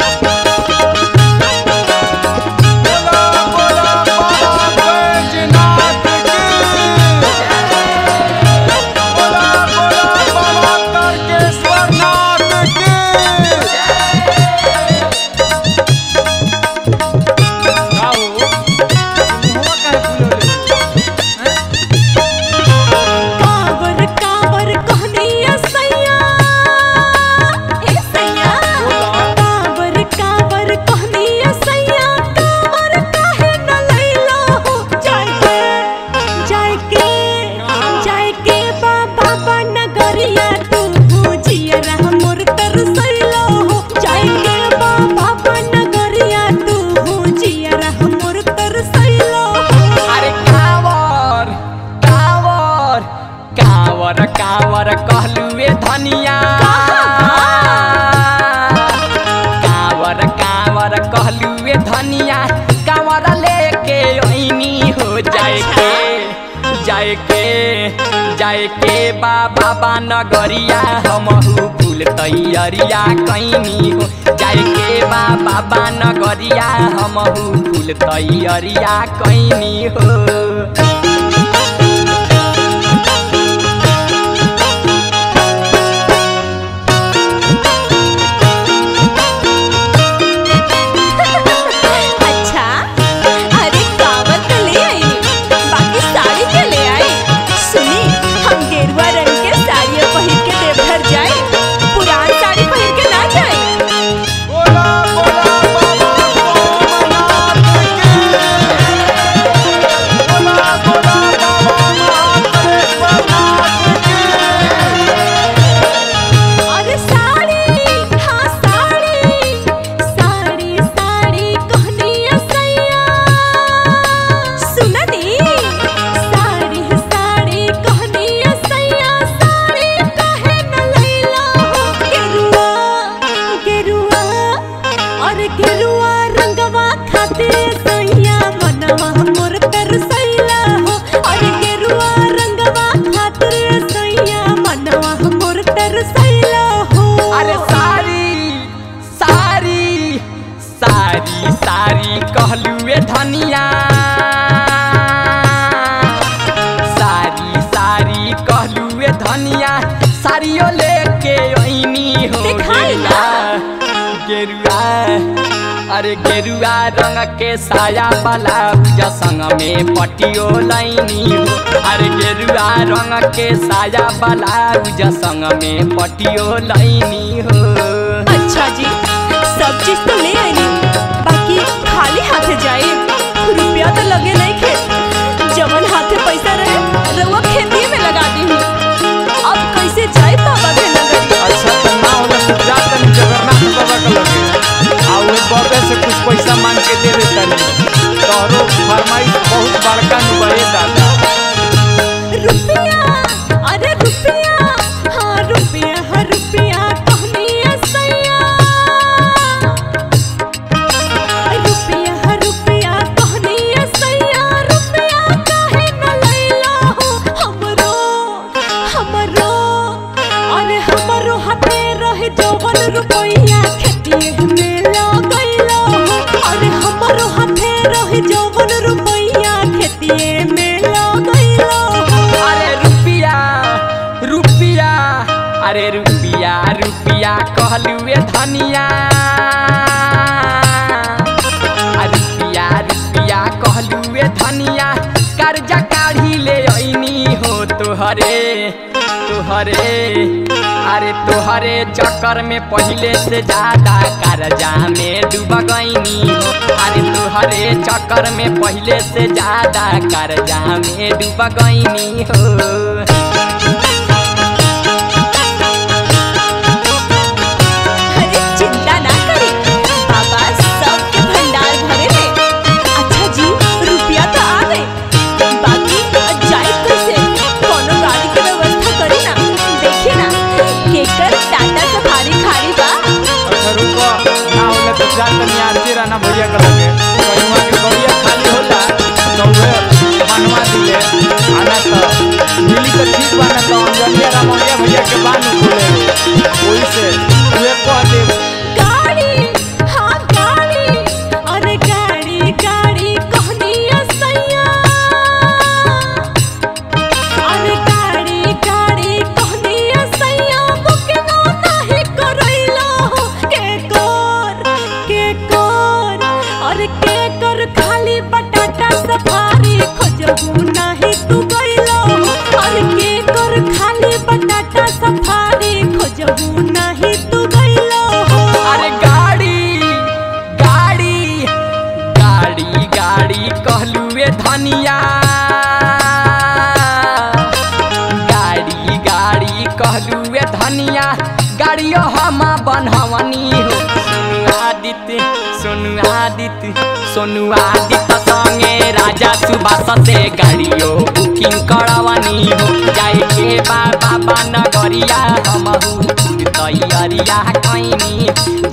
कावर कावर कहनिया सैया ए सैया कावर कावर कहनिया सैया कावर काहे न लैलो हो जाय के जाय के जाय के बाबा बन गरिया तू भुजिया मोर तरसैलो हो जाय के बाबा बन गरिया तू भुजिया मोर तरसैलो हो अरे कावर कावर कावर कावर कहलुए धनिया कावर कावर कहलुए धनिया कावर लेके ओइनी हो जाए के जाए के जाए के बाबा बा नगरिया हमहु फूल तैयरिया कैनी हो जाए के बाबा बा नगरिया हमहु फूल तैयरिया कैनी हो अच्छा अरे कावर तो ले आई बाकी साड़ी के ले आई सुनी हम गेरुआ रंग के साड़ियाँ पहिर के देवघर जाए पुरान साड़ी पहिर के ना जाए अरे साड़ी हाँ साड़ी साड़ी साड़ी कहनिया सैया सुना दी साड़ी साड़ी कहनिया सैया साड़ी काहे न लैला हो गेरुआ गेरुआ अरे गेरुआ रंगवा खातिर सैया मनवा मोर तरसैला हो अरे गेरुआ रंगवा खातिर सैया मनवा मोर तरसैला हो अरे सारी सारी सारी सारी कहलुए धनिया सारी सारी कहलुए धनिया साड़ियो लेके ओइनी हो दिखाई ना। गेरुआ अरे गेरुआ रंग के साया वाला पूजा संग में पटियो लाइनी हो अरे गेरुआ रंग के साया वाला पूजा संग में पटियो लाइनी हो अच्छा जी सब चीज तो ले आई बाकी खाली हाथे जाए रुपया तो लगे नहीं खे जवन हाथे पैसा रहे रउआ खेती में लगा दी अब कैसे जाए बाबा के नगरी अच्छा तो ना होगा तो जा तनी जगन्नाथ बाबा के लगे आ ओए बाबे से कुछ पैसा मांग के दे दे तनी तोहरो फरमाइश बहुत बड़का नु बड़े दादा रुपया अरे रुपया हाँ रुपया हाँ रुपया कहनिया सैया रुपया हाँ रुपया कहनिया सैया रुपया काहे न लैला हो हमरो हमरो अरे हमरो हाथे रहे जवन रुपया खेतिए में लगैला हो अरे हमरो हाथे रहे जवन रुपया खेतिए में लगैला हो अरे रुपिया रुपिया अरे रुपिया रुपिया कहलुए धनिया आ रुपिया रुपिया कहलुए धनिया कर्जा काढ़ी ले ऐनी हो तोहरे तोहरे अरे तोहरे चक्कर में पहले से ज्यादा कर्जा में डूब गईनी हो अरे तोहरे चक्कर में पहले से ज्यादा कर्जा में डूब गईनी हो अरे चिंता ना करे बाबा सबके भंडार भरे ले अच्छा जी रुपया तो आ गए बाकी जाए कैसे कोनो गाड़ी के व्यवस्था करी ना देखिए ना केकर टाटा सफारी खारी बा अच्छा रुको ना होला तो जा तनी आरती रहना भैया के लगे कहीं के गड़िया खाली होला तो उहे बनवा दिले आना तो मिली तो ठीक बा ना तो अंजलिया रामलिया भैया के बानू खोले ओही से उहे कह दे गाड़ी खोजहू नाही तू गइलो और के कर खाली बटाटा सफारी खोजहू नाही तू गइलो अरे गाड़ी गाड़ी गाड़ी गाड़ी कहलुए धनिया गाड़ी गाड़ी कहलुए धनिया गाड़ियो हम बनहवनी हो सोनू आदित्य सोनू आदित्य सोनू आदित्य संगे राजा सुभाष से गाड़ियो बुकिंग करवनी हो जाए के बाबा नगरिया हमहू तैयारिया कैनी